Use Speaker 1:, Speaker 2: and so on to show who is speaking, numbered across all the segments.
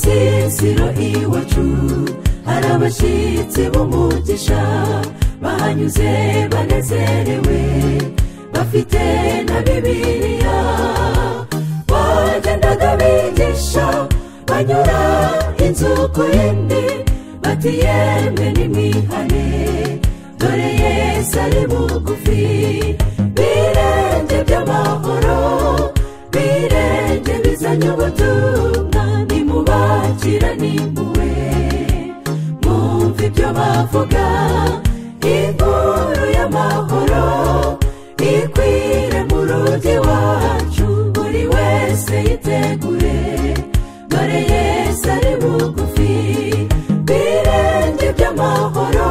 Speaker 1: siro iwacu hari abashyitsi b'umugisha bahanyuze banezerewe bafite na bibiriya bagendaga bigisha banyura inzu ku yindi bati yemwe nimwihane dore yesu ari bugufi birenge by'amahoro birenge bizanye ubutumwa nimubakira n'impuhwe mwumva ibyo bavuga inkuru y'amahoro ikwire mu rugi wacu buri wese yitegure dore yesu ari bugufi birenge by'amahoro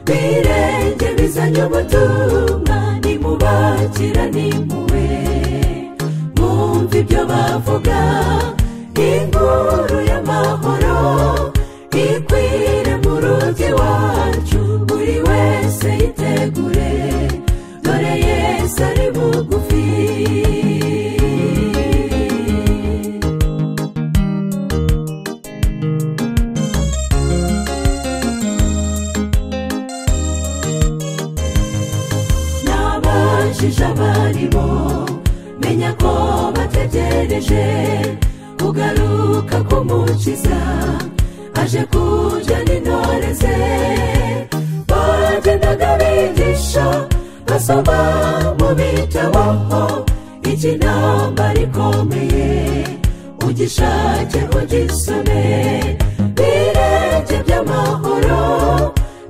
Speaker 1: birenge bizanye ubutumwa nimubakira n'impuhwe mwumva ibyo bavuga inkuru y'amahoro ikwire mu rugi wacu buri wese yitegure dore yesu ari bugufi n'abajije abarimo menya ko bategereje kugaruka k'umukiza aje kujyana intore ze bagendaga bigisha basoma mu bitabo iki ntambara ikomeye ugishake ugisome birenge by'amahoro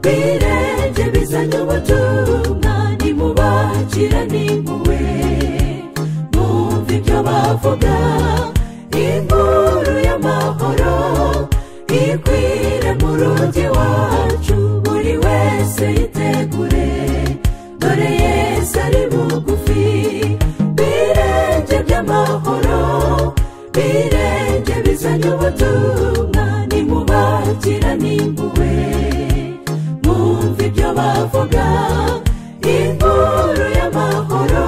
Speaker 1: birenge bizanye ubutumwa nimubakira n'impuhwe mwumva ibyo bavuga inkuru y'amahoro ikwire mu rugi wacu buri wese yitegure dore yesu ari bugufi birenge by'amahoro birenge bizanye ubutumwa nimubakira n'impuhwe mwumva ibyo bavuga inkuru y'amahoro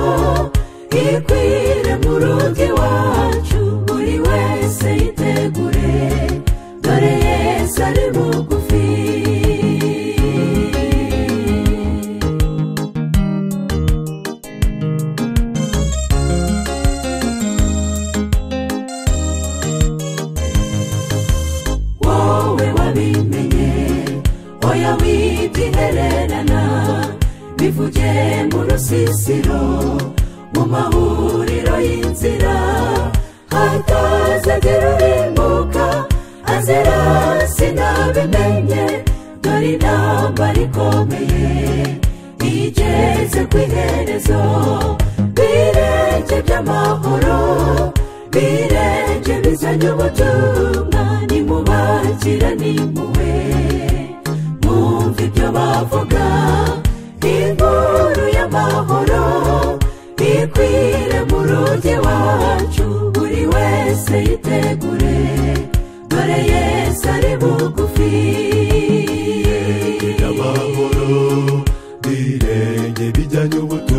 Speaker 1: ikwire mu rugi wacu buri wese yitegure dore yesu ari bugufi wowe wabimenye oya wibyihererana bivuge mu rusisiro mu mahuriro y'inzira hatazagira urimbuka azira sinabimenye dore intambara ikomeye igeze ku iherezo birenge by'amahoro birenge bizanye ubutumwa nimubakira n'impuhwe mwumva ibyo bavuga inkuru y'amahoro ikwire mu rugi wacu buri wese yitegure dore yesu ari bugufi
Speaker 2: amahoro birenge bijyanye ubutumwa